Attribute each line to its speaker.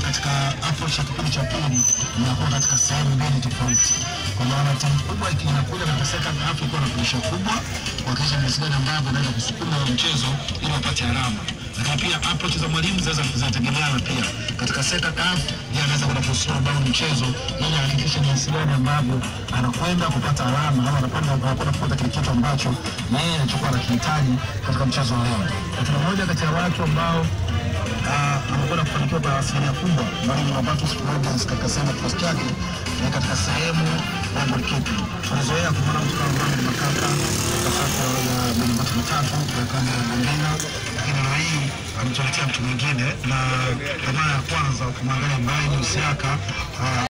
Speaker 1: katika approach ya kipindi cha pili inakuwa katika sehemu mbili tofauti, kwa maana timu kubwa inakuja katika second half ikiwa na pressure kubwa kuhakikisha jinsi gani ambavyo inaweza kusukuma huo mchezo ili wapate alama lakini pia approach za mwalimu zinaweza zinategemeana pia. Katika second half yeye anaweza kwenda kuslow down mchezo ili ahakikishe jinsi gani ambavyo anakwenda kupata alama ama anakwenda anakwenda kupata kile kitu ambacho yeye anachokuwa anakihitaji katika mchezo wa leo. Katika moja kati ya watu ambao uh, amekwenda kufanikiwa kwa asilimia kubwa mwalimu Robertus Rodgers katika sehemu ya kikosi chake na katika sehemu ya goalkeeping. Tunazoea kumwona mtu kama Mohamed Makaka katika safu ya milingoti mitatu kwa kanda ya Mandela, lakini leo hii ametuletea mtu mwingine na kwa mara ya kwanza kumwangalia Brian Usiaka uh,